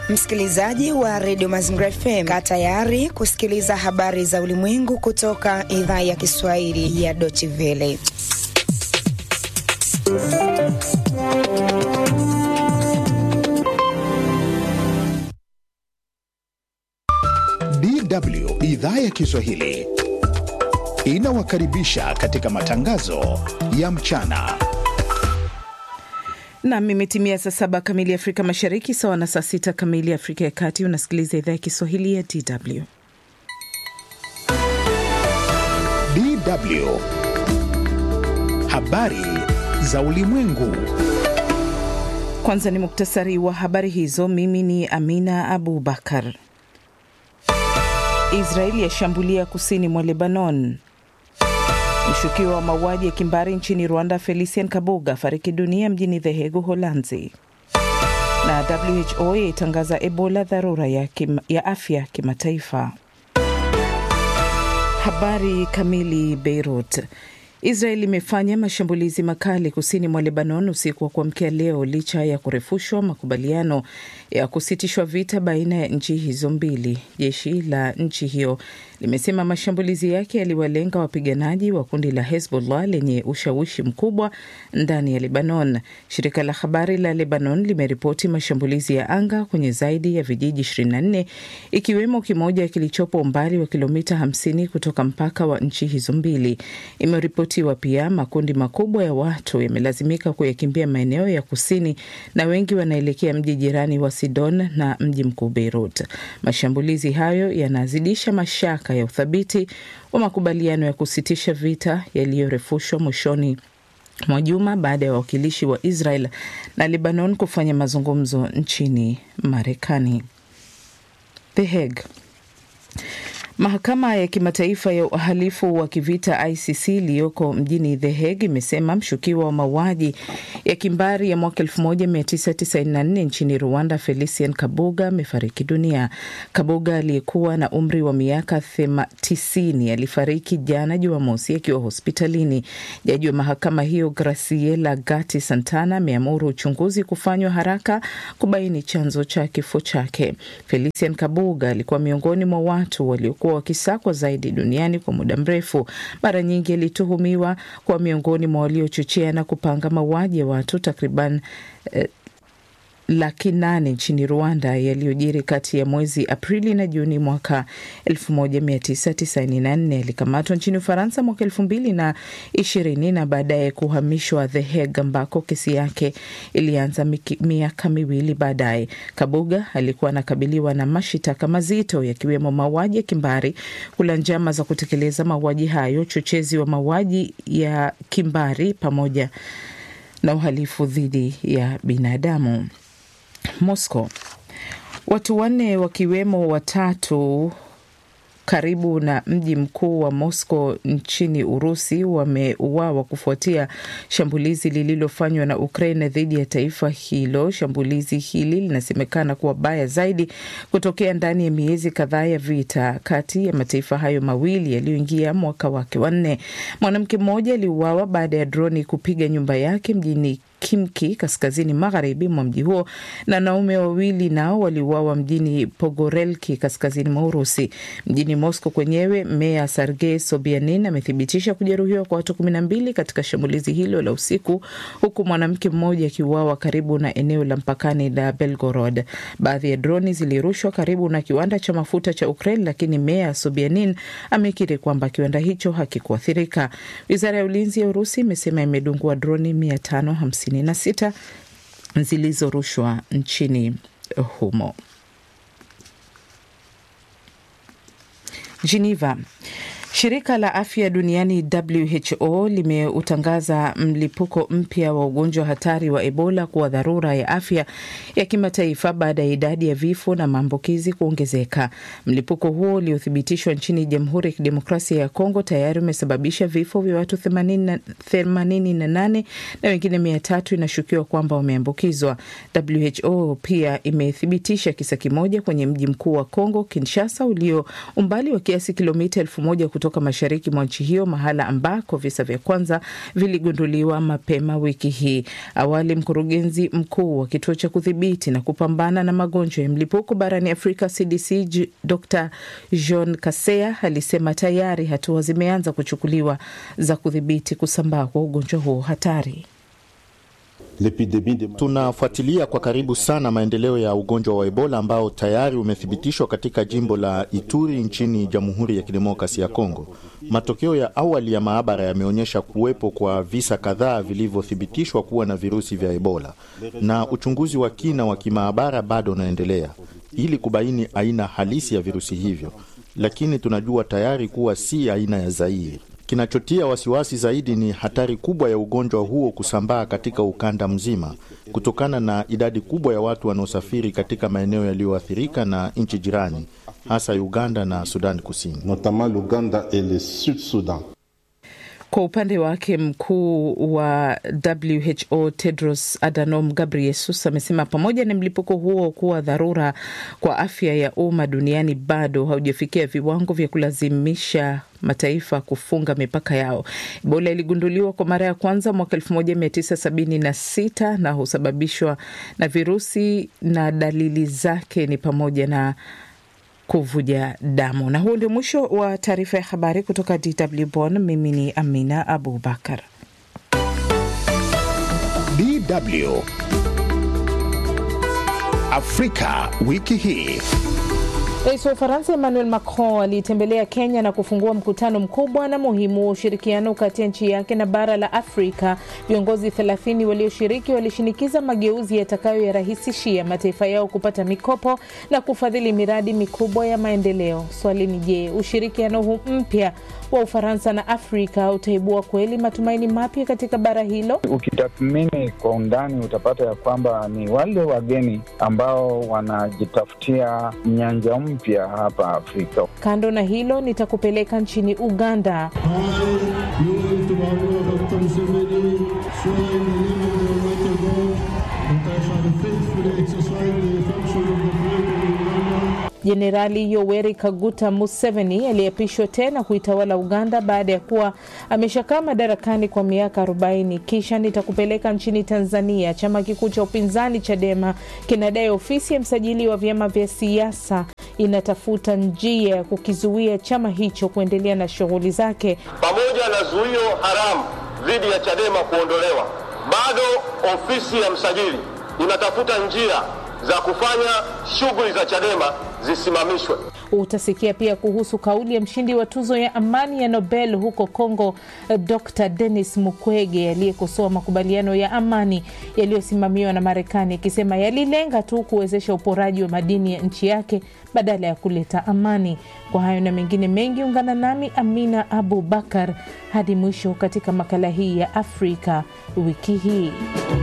Msikilizaji wa redio Mazingira FM, kaa tayari kusikiliza habari za ulimwengu kutoka idhaa ya Kiswahili ya Deutsche Welle. DW idhaa ya Kiswahili inawakaribisha katika matangazo ya mchana. Nam, imetimia saa saba kamili Afrika Mashariki, sawa na saa sita kamili Afrika ya Kati. Unasikiliza idhaa ya Kiswahili ya DW. DW habari za ulimwengu. Kwanza ni muktasari wa habari hizo. Mimi ni Amina Abubakar. Israeli yashambulia kusini mwa Lebanon. Mshukiwa wa mauaji ya kimbari nchini Rwanda Felician Kabuga fariki dunia mjini The Hague, Uholanzi. Na WHO yaitangaza Ebola dharura ya, kim, ya afya kimataifa. Habari kamili. Beirut. Israel imefanya mashambulizi makali kusini mwa Lebanon usiku wa kuamkia leo licha ya kurefushwa makubaliano ya kusitishwa vita baina ya nchi hizo mbili. Jeshi la nchi hiyo limesema mashambulizi yake yaliwalenga wapiganaji wa kundi la Hezbollah lenye ushawishi mkubwa ndani ya Lebanon. Shirika la habari la Lebanon limeripoti mashambulizi ya anga kwenye zaidi ya vijiji 24 ikiwemo kimoja kilichopo umbali wa kilomita 50 kutoka mpaka wa nchi hizo mbili. Imeripotiwa pia makundi makubwa ya watu yamelazimika kuyakimbia maeneo ya kusini na wengi wanaelekea mji jirani wa Sidon na mji mkuu Beirut. Mashambulizi hayo yanazidisha mashaka ya uthabiti wa makubaliano ya kusitisha vita yaliyorefushwa mwishoni mwa juma baada ya wawakilishi wa Israel na Lebanon kufanya mazungumzo nchini Marekani. The Hague. Mahakama ya kimataifa ya uhalifu wa kivita ICC iliyoko mjini The Hague imesema mshukiwa wa mauaji ya kimbari ya mwaka 1994 nchini Rwanda Felician Kabuga amefariki dunia. Kabuga aliyekuwa na umri wa miaka 90 alifariki jana Jumamosi akiwa hospitalini. Jaji wa mahakama hiyo Graciela Gatti Santana ameamuru uchunguzi kufanywa haraka kubaini chanzo cha kifo chake. Felician Kabuga alikuwa miongoni mwa watu waliokuwa wakisakwa zaidi duniani kwa muda mrefu. Mara nyingi alituhumiwa kwa miongoni mwa waliochochea na kupanga mauaji ya watu takriban eh, laki nane nchini Rwanda yaliyojiri kati ya mwezi Aprili na Juni mwaka 1994. Alikamatwa nchini Ufaransa mwaka elfu mbili na ishirini na baadaye kuhamishwa The Hague ambako kesi yake ilianza miaka miwili baadaye. Kabuga alikuwa anakabiliwa na mashitaka mazito yakiwemo mauaji ya kimbari, kula njama za kutekeleza mauaji hayo, uchochezi wa mauaji ya kimbari pamoja na uhalifu dhidi ya binadamu. Moscow. Watu wanne wakiwemo watatu karibu na mji mkuu wa Moscow nchini Urusi wameuawa kufuatia shambulizi lililofanywa na Ukraine dhidi ya taifa hilo. Shambulizi hili linasemekana kuwa baya zaidi kutokea ndani ya miezi kadhaa ya vita kati ya mataifa hayo mawili yaliyoingia mwaka wake wa nne. Mwanamke mmoja aliuawa baada ya droni kupiga nyumba yake mjini Kimki kaskazini magharibi mwa mji huo na wanaume wawili nao waliuawa mjini Pogorelki kaskazini mwa Urusi. Mjini Moscow kwenyewe, meya Sergei Sobyanin amethibitisha kujeruhiwa kwa watu kumi na mbili katika shambulizi hilo la usiku, huku mwanamke mmoja akiuawa karibu na eneo la mpakani la Belgorod. Baadhi ya droni zilirushwa karibu na kiwanda cha mafuta cha Ukraine, lakini meya Sobyanin amekiri kwamba kiwanda hicho hakikuathirika. Wizara ya ulinzi ya Urusi imesema imedungua droni mia tano hamsini na sita zilizorushwa nchini humo. Geneva. Shirika la afya duniani WHO limeutangaza mlipuko mpya wa ugonjwa hatari wa Ebola kuwa dharura ya afya ya kimataifa baada ya idadi ya vifo na maambukizi kuongezeka. Mlipuko huo uliothibitishwa nchini Jamhuri ya Kidemokrasia ya Kongo tayari umesababisha vifo vya watu 88 na wengine mia tatu inashukiwa kwamba wameambukizwa. WHO pia imethibitisha kisa kimoja kwenye mji mkuu wa Kongo, Kinshasa, ulio umbali wa kiasi kilomita elfu moja kutoka kutoka mashariki mwa nchi hiyo, mahala ambako visa vya kwanza viligunduliwa mapema wiki hii. Awali, mkurugenzi mkuu wa kituo cha kudhibiti na kupambana na magonjwa ya mlipuko barani Afrika CDC Dr John Kaseya alisema tayari hatua zimeanza kuchukuliwa za kudhibiti kusambaa kwa ugonjwa huo hatari. Tunafuatilia kwa karibu sana maendeleo ya ugonjwa wa Ebola ambao tayari umethibitishwa katika jimbo la Ituri nchini Jamhuri ya Kidemokrasia ya Kongo. Matokeo ya awali ya maabara yameonyesha kuwepo kwa visa kadhaa vilivyothibitishwa kuwa na virusi vya Ebola, na uchunguzi wa kina wa kimaabara bado unaendelea ili kubaini aina halisi ya virusi hivyo, lakini tunajua tayari kuwa si aina ya Zaire. Kinachotia wasiwasi zaidi ni hatari kubwa ya ugonjwa huo kusambaa katika ukanda mzima kutokana na idadi kubwa ya watu wanaosafiri katika maeneo yaliyoathirika na nchi jirani, hasa Uganda na Sudan Kusini. Kwa upande wake mkuu wa WHO Tedros Adhanom Ghebreyesus amesema pamoja na mlipuko huo kuwa dharura kwa afya ya umma duniani, bado haujafikia viwango vya kulazimisha mataifa kufunga mipaka yao. Ebola iligunduliwa kwa mara ya kwanza mwaka 1976 na husababishwa na virusi na dalili zake ni pamoja na kuvuja damu. Na huu ndio mwisho wa taarifa ya habari kutoka DW Bonn. Mimi ni Amina Abubakar. DW Afrika wiki hii. Rais wa Ufaransa Emmanuel Macron alitembelea Kenya na kufungua mkutano mkubwa na muhimu wa ushirikiano kati ya nchi yake na bara la Afrika. Viongozi 30 walioshiriki walishinikiza mageuzi yatakayoyarahisishia mataifa yao kupata mikopo na kufadhili miradi mikubwa ya maendeleo. Swali ni je, ushirikiano huu mpya wa Ufaransa na Afrika utaibua kweli matumaini mapya katika bara hilo? Ukitathmini kwa undani, utapata ya kwamba ni wale wageni ambao wanajitafutia nyanja mpya hapa Afrika. Kando na hilo, nitakupeleka nchini Uganda. Jenerali Yoweri Kaguta Museveni aliyeapishwa tena kuitawala Uganda baada ya kuwa ameshakaa madarakani kwa miaka 40. Kisha nitakupeleka nchini Tanzania. Chama kikuu cha upinzani Chadema kinadai ofisi ya msajili wa vyama vya siasa inatafuta njia ya kukizuia chama hicho kuendelea na shughuli zake. Pamoja na zuio haramu dhidi ya Chadema kuondolewa, bado ofisi ya msajili inatafuta njia za kufanya shughuli za Chadema zisimamishwe. Utasikia pia kuhusu kauli ya mshindi wa tuzo ya amani ya Nobel huko Kongo, Dr Denis Mukwege aliyekosoa makubaliano ya amani yaliyosimamiwa na Marekani akisema yalilenga tu kuwezesha uporaji wa madini ya nchi yake badala ya kuleta amani. Kwa hayo na mengine mengi, ungana nami Amina Abu Bakar hadi mwisho katika makala hii ya Afrika wiki hii.